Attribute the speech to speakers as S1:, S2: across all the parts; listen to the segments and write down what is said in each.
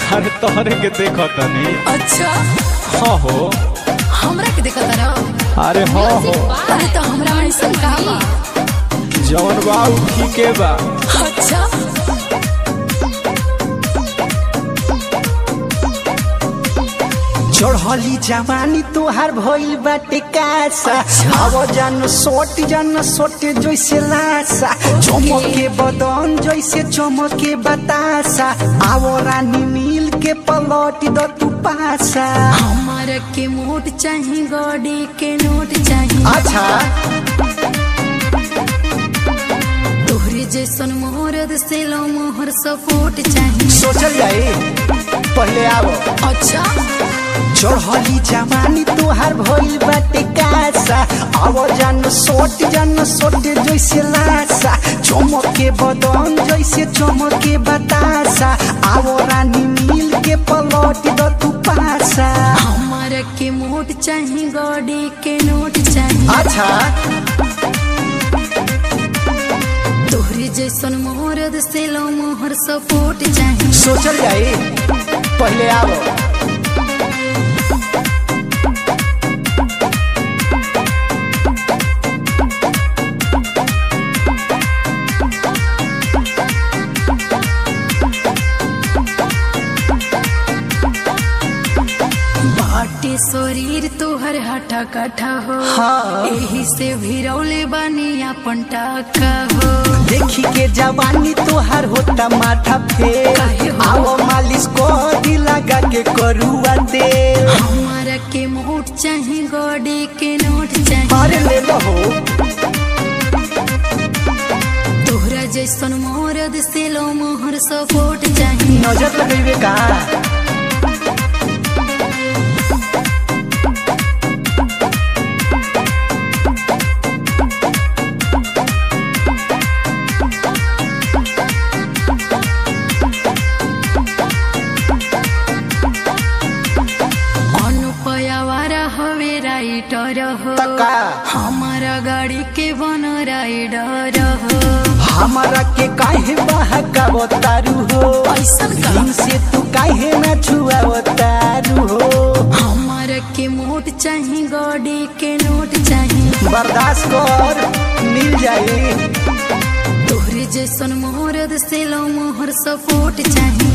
S1: अरे तोहरे के देखो तनी
S2: अच्छा
S1: हाँ हो
S2: हमरा के देखत रहो
S1: अरे हाँ हो
S2: अरे तो हमरा ऐसा का बा
S1: जवन बा उ ठीके बा
S2: अच्छा
S3: चढ़ली जवानी तोहार भइल बाटे कासा अब जान सोट जान सोटे जैसे लासा चमके बदन जैसे चमके बतासा आवो रानी मिल के पलट द तू पासा
S2: हमारा के मोट चाही गॉडी के नोट चाही
S3: अच्छा
S2: तोहरे जैसन मोहरद से लो मोहर सपोर्ट चाही
S3: सोचल जाए पहले आवो
S2: अच्छा
S3: चढ़ली जवानी तोहार भइल बाटे कासा अब जान सोट जान सोटे जैसे लासा चमके बदन जैसे चमके बतासा आवो रानी मिल के पलट द तू पासा
S2: हमारा के मोट चाही गॉडी के नोट चाही
S3: अच्छा
S2: तोहरे जैसन मोहरद से लो मोहर सपोर्ट चाही
S3: सोचल जाए पहले आवो
S2: बाटे शरीर तोहर हटा कटा हो
S3: हाँ।
S2: एही से भिरौले बानी अपन टाका हो
S3: देखी के जवानी तोहार होता माथा फेर
S2: काहे हो?
S3: आवो मालिश को दी लगा के करुआ तेल
S2: हमारा के मोट चाही गॉडी के नोट चाही
S3: अरे ले लो हो
S2: तोहरा जैसन मोहरद से लो मोहर सपोर्ट चाही
S3: नजर लगेबे का
S2: अनुपयावारा हवे राइटर हो
S3: तका
S2: हमारा गाड़ी के बन राइडर हो
S3: हमारा के काहे बहका बतारू हो
S2: ऐसन का?
S3: दिन से तू काहे ना छुआ बतारू हो
S2: हमारा के मोट चाही गॉडी के नोट चाही
S3: बर्दाश्त कर मिल जाए
S2: तोहरे जैसन मोहरद से लो मोहर सपोर्ट चाही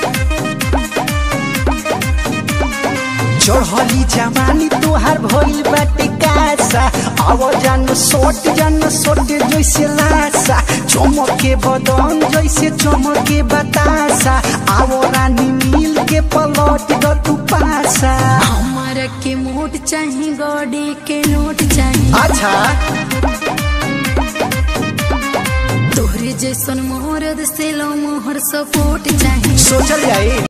S3: चढ़ली जवानी तोहार भइल बाटे कासा अब जान सोट जान सोटे जैसे लासा चमके बदन जैसे चमके बतासा आवो रानी मिल के पलट द तू पासा
S2: हमारा के मोट चाही गॉडी के नोट चाही
S3: अच्छा
S2: तोहरे जैसन मोहरद से लो मोहर सपोर्ट चाही
S3: सोचल जाए